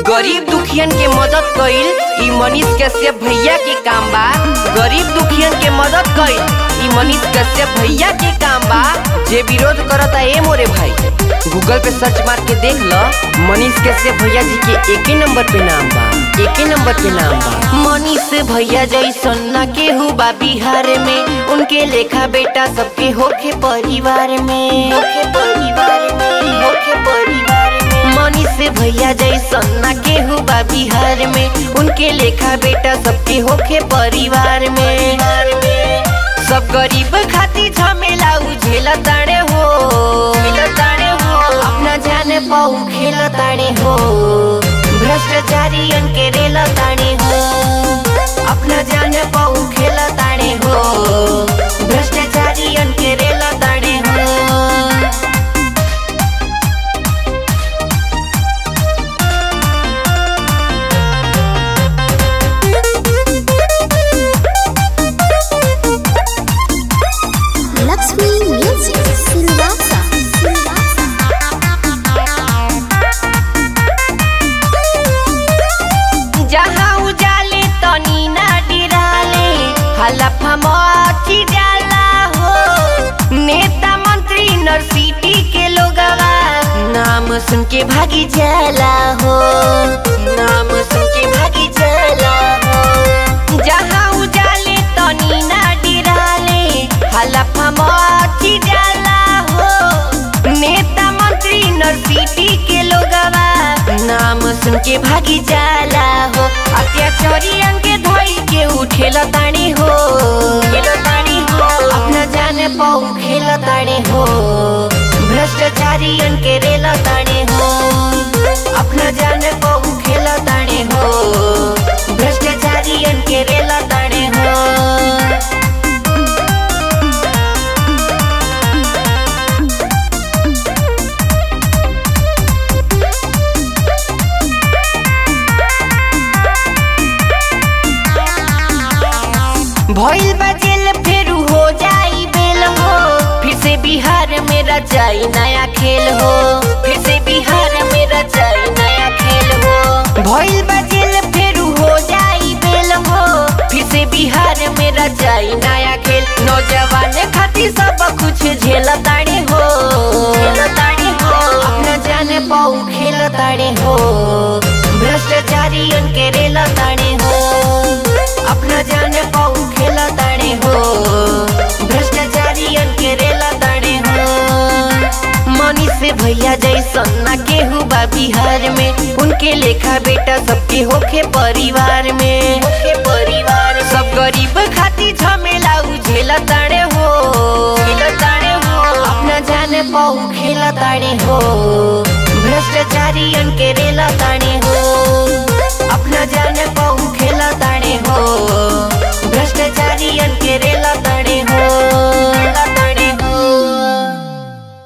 गरीब दुखियन के मदद कईल ई मनीष कश्यप भैया के काम बा गरीब दुखियन के मदद कईल ई मनीष कश्यप भैया के काम बा जे विरोध करता ए मोरे भाई गूगल पे सर्च मार के देख ल मनीष कश्यप भैया जी के एके नंबर पे नाम बा एके नंबर पे नाम बा मनीष भैया जैसन ना केहू बा बिहार में उनके लेखा बेटा सबके होखे परिवार में होखे परिवार में होखे परिवार में मनीष भैया जैसन ना केहू बा बिहार में उनके लेखा बेटा सबके होखे परिवार में सब गरीब खातिर झमेला उझेला ताड़े हो ताड़े हो अपना जाने पाऊ खेला ताड़े हो भ्रष्टाचारी के रेला ताड़े हो अपना जाने पाऊ खेला ताड़े हो भ्रष्टाचारी के रेला ताड़े हो Lakshmi Music Silvassa Silvassa जहाँ उजाले तनी ना डिराले हलफा मची जाला हो नेता मंत्री नरसिटी के लोगवा नाम सुन के भागी जाला हो नाम सुन के भागी जाला हो जहाँ उजाले तनी ना डिराले हलफा मची जाला हो नेता मंत्री नरसिटी के लोगवा नाम सुन के भागी जाला हो अत्याचारी अंगे धोई के उठेला ताणी हो खेला ताणी हो अपना जाने पाऊ खेला ताणे हो भ्रष्टाचारी के रेला ताणे हो अपना जाने पाऊ खेला ताणे हो भ्रष्टाचारी के रेला ताणे हो भइल बा जेल फेरू हो जाई बेल हो फिर से बिहार में रचाई नया खेल हो फिर से बिहार में रचाई नया खेल हो भइल बा जेल फेरू हो जाई बेल हो फिर से बिहार में रचाई नया खेल नौजवान खातिर सब कुछ झेल ताड़े हो ताड़े हो अपना जाने पाऊ खेल ताड़े हो भ्रष्टाचारी के रेला ताड़े हो अपना जाने पाऊ खेला ताड़े हो भ्रष्टाचारी के रेला ताड़े हो मनीष भैया जैसन ना केहू बा बिहार में उनके लेखा बेटा सबके होखे परिवार में होखे परिवार सब गरीब खातिर झमेला उझेला ताड़े हो खेला ताड़े हो अपना जाने पाऊ खेला ताड़े हो भ्रष्टाचारी के रेला ताड़े हो अपना जाने पाऊ खेला ताड़े